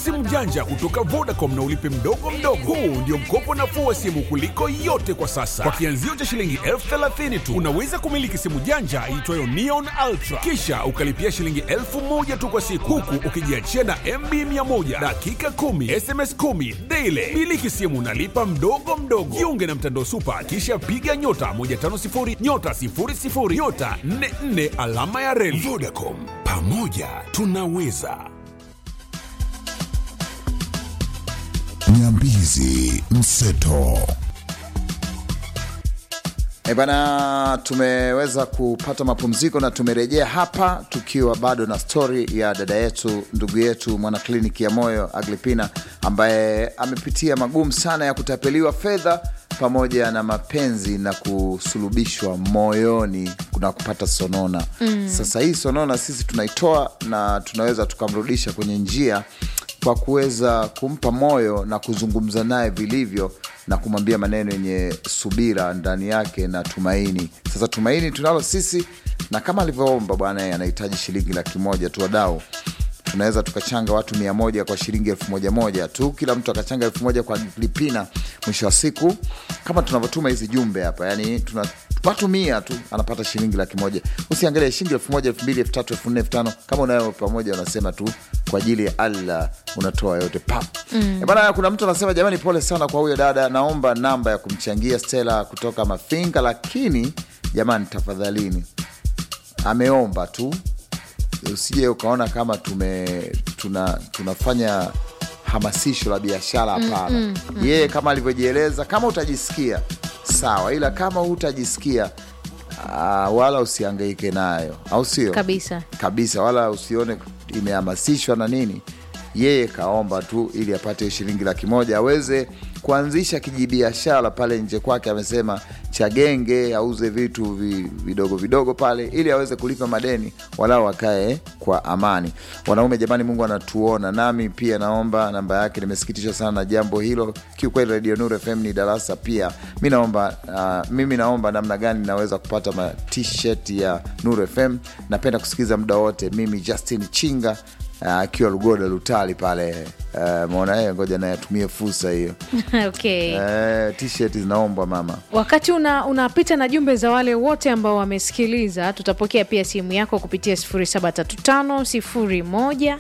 simu janja kutoka Vodacom na ulipe mdogo mdogo. Huu ndio mkopo nafuu wa simu kuliko yote kwa sasa. Kwa kianzio cha shilingi elfu thelathini tu unaweza kumiliki simu janja iitwayo Neon Ultra, kisha ukalipia shilingi elfu moja tu kwa siku, huku ukijiachia na MB 100 dakika 10 SMS 10 daily. Miliki simu nalipa mdogo mdogo. Jiunge na mtandao Super, kisha piga nyota 150 nyota 00 nyota 44 alama ya reli. Vodacom, pamoja tunaweza. Nyambizi Mseto. E bana, tumeweza kupata mapumziko na tumerejea hapa tukiwa bado na stori ya dada yetu, ndugu yetu, mwana kliniki ya moyo Agripina, ambaye amepitia magumu sana ya kutapeliwa fedha pamoja na mapenzi na kusulubishwa moyoni na kupata sonona. Mm. Sasa hii sonona sisi tunaitoa na tunaweza tukamrudisha kwenye njia kwa kuweza kumpa moyo na kuzungumza naye vilivyo na kumwambia maneno yenye subira ndani yake na tumaini. Sasa tumaini tunalo sisi, na kama alivyoomba bwana, yeye anahitaji shilingi laki moja tu. Wadau, tunaweza tukachanga watu mia moja kwa shilingi elfu moja moja tu, kila mtu akachanga elfu moja kwa Lipina. Mwisho wa siku, kama tunavyotuma hizi jumbe hapa, yani tuna watu mia tu anapata shilingi laki moja. Usiangalie shilingi elfu moja elfu mbili elfu tatu elfu nne elfu tano kama unayo pamoja, unasema tu kwa ajili ya Allah unatoa yote pap. Mm. Bana, kuna mtu anasema jamani, pole sana kwa huyo dada, naomba namba ya kumchangia Stella kutoka Mafinga, lakini jamani, tafadhalini, ameomba tu, usije ukaona kama tume tuna, tunafanya hamasisho la biashara. Hapana. mm, mm, mm. Yeye kama alivyojieleza, kama utajisikia sawa, ila kama hutajisikia uh, wala usiangaike nayo, au sio? kabisa kabisa wala usione imehamasishwa na nini. Yeye kaomba tu ili apate shilingi laki moja aweze kuanzisha kijibiashara pale nje kwake. Amesema cha genge, auze vitu vi- vidogo vidogo pale ili aweze kulipa madeni, walau wakae kwa amani. Wanaume jamani, Mungu anatuona. Nami pia naomba namba yake. Nimesikitishwa sana na jambo hilo kiukweli. Radio Nur FM ni darasa pia. Mi naomba uh, mimi naomba namna gani naweza kupata ma t-shirt ya Nur FM. Napenda kusikiliza muda wote. Mimi Justin Chinga akiwa uh, Lugoda Lutali pale uh, maona yeye, ngoja naye atumie fursa hiyo okay. uh, t-shirt zinaombwa mama. Wakati una unapita na jumbe za wale wote ambao wamesikiliza, tutapokea pia simu yako kupitia 073501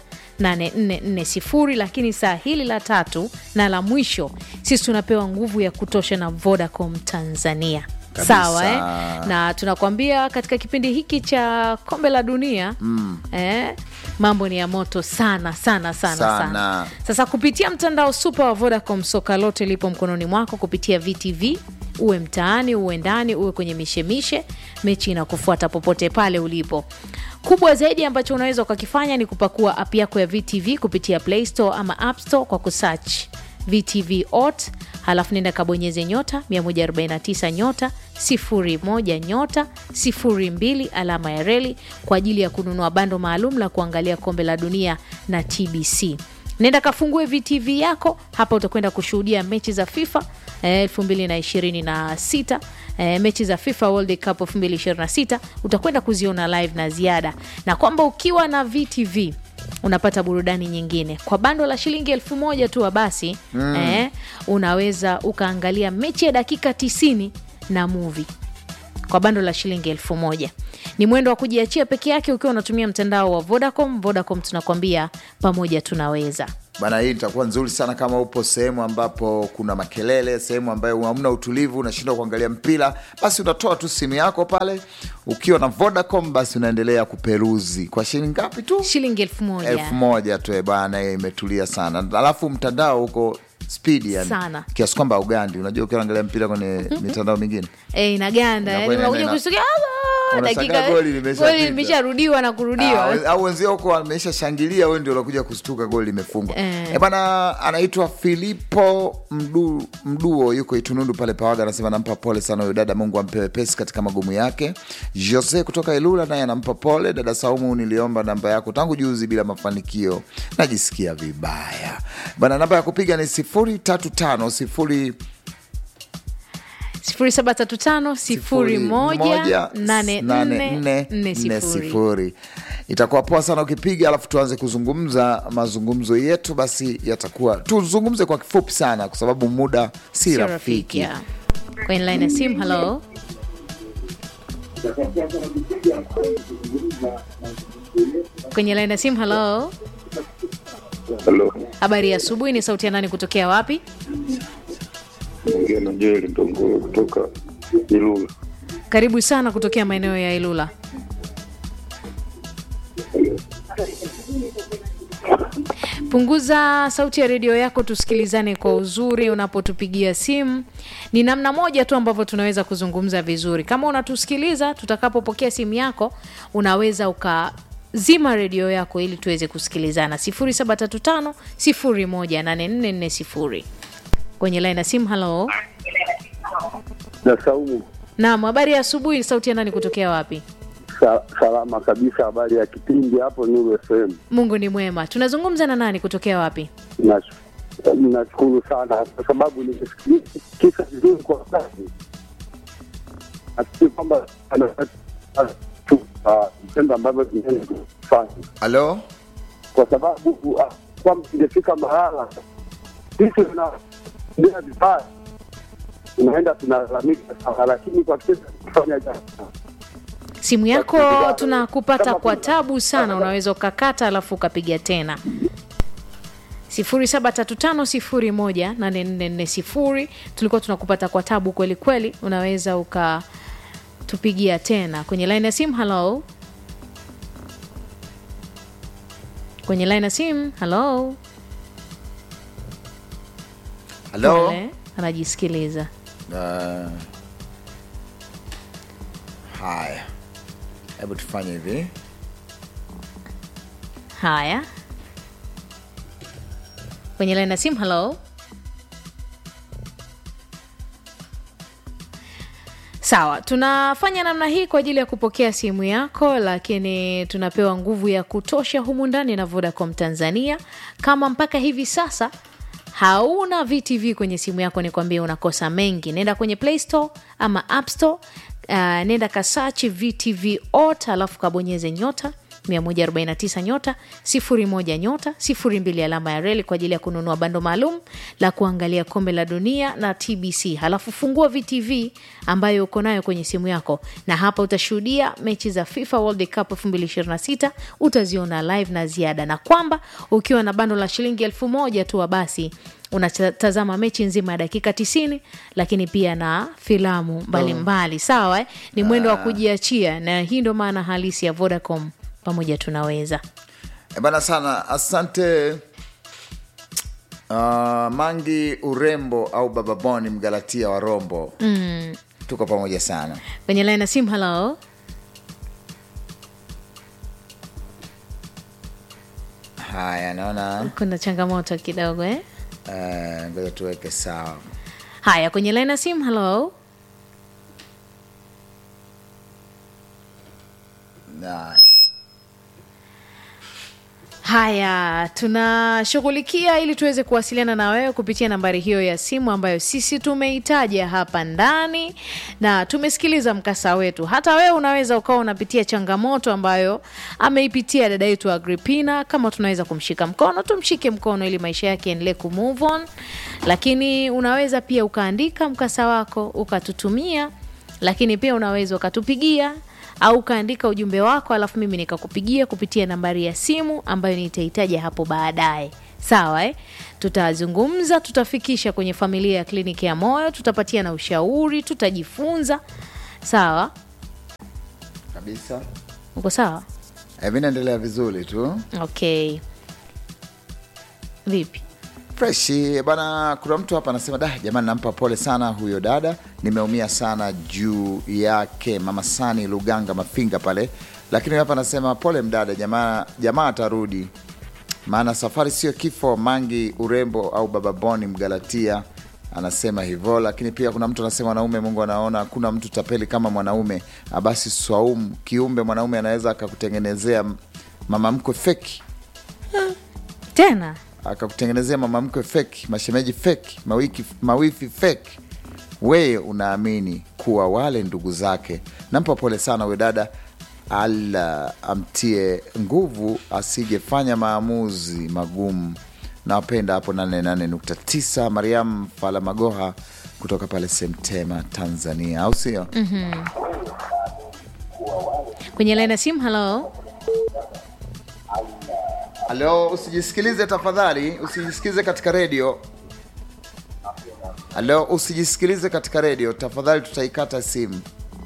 8440 lakini saa hili la tatu na la mwisho, sisi tunapewa nguvu ya kutosha na Vodacom Tanzania. Kabisa. Sawa eh? na tunakwambia katika kipindi hiki cha kombe la dunia mm. eh, mambo ni ya moto sana sana sana sana, Sana. Sasa kupitia mtandao super wa Vodacom, soka lote lipo mkononi mwako kupitia VTV. Uwe mtaani, uwe ndani, uwe kwenye mishemishe, mechi inakufuata popote pale ulipo. Kubwa zaidi ambacho unaweza ukakifanya ni kupakua app yako ya VTV kupitia Play Store ama App Store kwa kusearch VTV ot, halafu nenda kabonyeze nyota 149 nyota 01 nyota 02 alama ya reli kwa ajili ya kununua bando maalum la kuangalia kombe la dunia na TBC. Nenda kafungue VTV yako hapa, utakwenda kushuhudia mechi za FIFA eh, 2026 eh, mechi za FIFA World Cup 2026 utakwenda kuziona live na ziada, na kwamba ukiwa na VTV unapata burudani nyingine kwa bando la shilingi elfu moja tu basi mm. eh, unaweza ukaangalia mechi ya dakika 90 na movie kwa bando la shilingi elfu moja ni mwendo wa kujiachia peke yake ukiwa unatumia mtandao wa Vodacom. Vodacom tunakwambia pamoja tunaweza. Bana, hii itakuwa nzuri sana kama upo sehemu ambapo kuna makelele, sehemu ambayo hamna utulivu, unashindwa kuangalia mpira, basi unatoa tu simu yako pale. Ukiwa na Vodacom, basi unaendelea kuperuzi kwa shilingi ngapi tu? Shilingi elfu moja elfu moja tu eh, bana, hiyo imetulia sana. Alafu mtandao huko spidi yani, Sana. kiasi kwamba ugandi. Unajua ukiwa unaangalia mpira kwenye mitandao mingine e, inaganda Inakuwa yani, unakuja ina- kusikia "Allah, Unashangaa dakika goli limeshapita." goli limesharudiwa na kurudiwa. Ah, au wenzio huko wameisha shangilia, wewe ndio unakuja kustuka goli limefungwa. Eh. Eh. bana, anaitwa Filipo Mdu, Mduo yuko Itunundu pale Pawaga, anasema nampa pole sana huyo dada, Mungu ampe wepesi katika magumu yake. Jose kutoka Ilula naye anampa pole dada Saumu, niliomba namba yako tangu juzi bila mafanikio, najisikia vibaya bana. Namba ya kupiga ni sifuri tatu tano sifuri 0735 01 8440. sifuri. itakuwa poa sana ukipiga, alafu tuanze kuzungumza mazungumzo yetu, basi yatakuwa tuzungumze kwa kifupi sana, kwa sababu muda si Sio rafiki. ya. kwenye line ya simu halo kwenye line ya simu halo Halo, habari ya asubuhi ni sauti ya nani kutokea wapi ongea na Joel Ndongolo kutoka Ilula. karibu sana kutokea maeneo ya ilula punguza sauti ya redio yako tusikilizane kwa uzuri unapotupigia simu ni namna moja tu ambavyo tunaweza kuzungumza vizuri kama unatusikiliza tutakapopokea simu yako unaweza ukazima redio yako ili tuweze kusikilizana 735 18440 kwenye laini ya simu halo Na Saumu, naam habari ya asubuhi sauti ya nani kutokea wapi sa, salama kabisa. Habari ya kipindi hapo Nuru FM. mungu ni mwema tunazungumza na nani kutokea wapi Nash- Nashukuru sana kwa sababu nimesikika vizuri kwa wakati. Nafikiri kwamba ana- tu, ah, vitendo ambavyo tunaweza kufanya Halo, kwa sababu ah, kwamba ingefika mahala sisi tunaendea vibaya, tunaenda tunalalamika sana, lakini kwa kisa kufanya jambo simu yako Kama tunakupata kuna- kwa tabu sana unaweza ukakata alafu ukapiga tena 735 tulikuwa tunakupata kwa tabu kweli kweli unaweza ukatupigia tena kwenye line ya simu halo kwenye line ya simu halo halo. Pole, anajisikiliza Uh, haya, hebu tufanye hivi. haya kwenye line ya simu halo sawa tunafanya namna hii kwa ajili ya kupokea simu yako lakini tunapewa nguvu ya kutosha humu ndani na vodacom tanzania kama mpaka hivi sasa hauna vtv kwenye simu yako ni kwambia unakosa mengi nenda kwenye play store ama app store uh, nenda kasachi vtv ot alafu kabonyeze nyota 149 nyota 01 nyota 02 alama ya reli kwa ajili ya kununua bando maalum la kuangalia kombe la dunia na tbc halafu fungua vtv ambayo uko nayo kwenye simu yako na hapa utashuhudia mechi za fifa world cup 2026 utaziona live na ziada na kwamba ukiwa na bando la shilingi elfu moja tu basi unatazama mechi nzima ya dakika 90 lakini pia na filamu mbalimbali sawa eh? ni mwendo wa kujiachia na hii ndo maana halisi ya vodacom pamoja tunaweza E bana sana, asante uh, Mangi Urembo au Baba Boni Mgalatia wa Rombo mm. tuko pamoja sana. kwenye line ya simu halo Haya, naona kuna changamoto kidogo eh? eh, ngoja tuweke sawa. haya kwenye line ya simu halo Haya. haya tunashughulikia ili tuweze kuwasiliana na wewe kupitia nambari hiyo ya simu ambayo sisi tumeitaja hapa ndani na tumesikiliza mkasa wetu hata wewe unaweza ukawa unapitia changamoto ambayo ameipitia dada yetu agripina kama tunaweza kumshika mkono tumshike mkono ili maisha yake yaendelee kumove on lakini unaweza pia ukaandika mkasa wako ukatutumia lakini pia unaweza ukatupigia au ukaandika ujumbe wako alafu mimi nikakupigia kupitia nambari ya simu ambayo nitahitaja hapo baadaye sawa eh? tutazungumza tutafikisha kwenye familia ya kliniki ya moyo tutapatia na ushauri tutajifunza sawa Kabisa. uko sawa Eh, mi naendelea vizuri tu okay vipi freshi bana. Kuna mtu hapa anasema da, jamani, nampa pole sana huyo dada, nimeumia sana juu yake. Mama Sani Luganga Mafinga pale, lakini hapa anasema pole mdada, jamaa jamaa atarudi, maana safari sio kifo. Mangi Urembo au Baba Boni Mgalatia anasema hivyo, lakini pia kuna mtu anasema wanaume, Mungu anaona hakuna mtu tapeli kama mwanaume. Abasi Swaumu, kiumbe mwanaume anaweza akakutengenezea mama mkwe feki tena akakutengenezea mama mkwe feki, mashemeji feki, mawiki, mawifi feki, weye unaamini kuwa wale ndugu zake. Nampa pole sana huyo dada, Allah amtie nguvu asijefanya maamuzi magumu. Nawapenda hapo 88.9 Mariam Falamagoha kutoka pale Semtema, Tanzania, au sio? kwenye laini ya simu halo Halo, usijisikilize tafadhali, usijisikilize katika redio. Halo, usijisikilize katika redio tafadhali, tutaikata simu.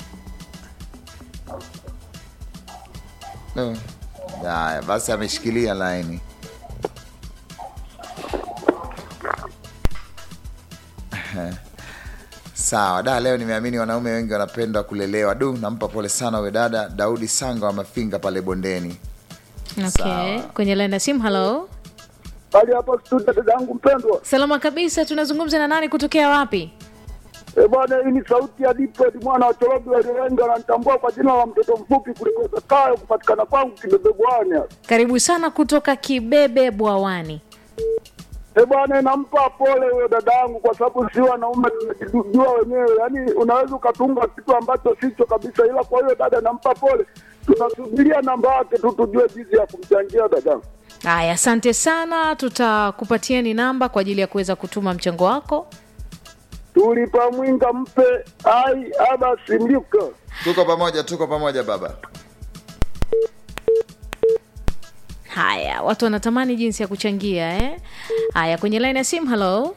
No. Haya, basi ameshikilia laini. Sawa da, leo nimeamini wanaume wengi wanapenda kulelewa. Du, nampa pole sana huyo dada Daudi Sanga wa Mafinga pale bondeni. okay. Sawa. kwenye laini ya simu halo Hali hapa studio, dada yangu mpendwa. salama kabisa tunazungumza na nani kutokea wapi E bwana, hii ni sauti ya Dipred mwana wa Chorobi waliolenga, ananitambua kwa jina la mtoto mfupi kuliko Zakayo, kupatikana kwangu Kibebe Bwana. karibu sana kutoka kibebe bwawani E bwana, nampa pole huyo dada yangu, kwa sababu si wanaume tunajijua wenyewe, yaani unaweza ukatunga kitu ambacho sicho kabisa, ila kwa hiyo dada nampa pole. Tunasubiria namba yake tu tujue jinsi ya kumchangia dada. haya asante sana tutakupatieni namba kwa ajili ya kuweza kutuma mchango wako Tulipa mwinga mpe ai aba simliuka Tuko pamoja, tuko pamoja baba. haya watu wanatamani jinsi ya kuchangia eh? haya kwenye laini ya simu halo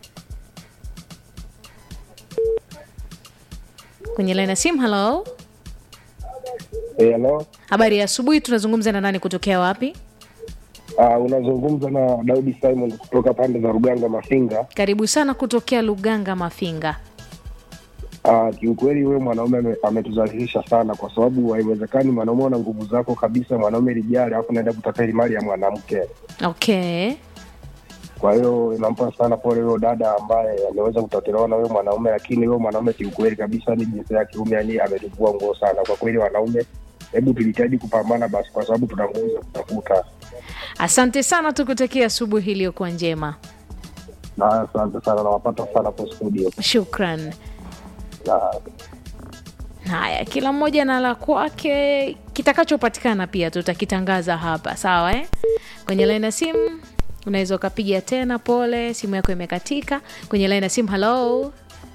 kwenye laini ya simu halo Hello. habari ya asubuhi tunazungumza na nani kutokea wapi Uh, unazungumza na Daudi Simon kutoka pande za Ruganga Mafinga. karibu sana kutokea luganga mafinga Uh, kiukweli wewe mwanaume ame- ametuzalilisha sana, kwa sababu haiwezekani mwanaume una nguvu zako kabisa, mwanaume lijali, alafu naenda kutapeli mali ya mwanamke. okay Kwa hiyo inampa sana pole huyo dada ambaye ameweza kutotelewa na huyo mwanaume, lakini huyo mwanaume kiukweli kabisa ni jinsia ya kiume, yani ametuvua nguo sana kwa kweli. Wanaume, hebu tujitahidi kupambana basi, kwa sababu tuna nguvu za kutafuta. asante sana tukutakia asubuhi iliyokuwa njema Na asante sana, nawapata sana kwa studio shukran na haya kila mmoja na la kwake kitakachopatikana pia tutakitangaza hapa sawa eh? kwenye laini ya simu unaweza ukapiga tena pole simu yako imekatika kwenye laini ya simu halo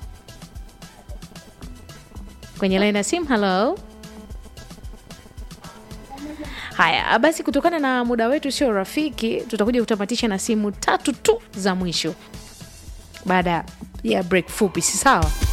kwenye laini ya simu halo haya basi kutokana na muda wetu sio rafiki tutakuja kutamatisha na simu tatu tu za mwisho baada ya break fupi si sawa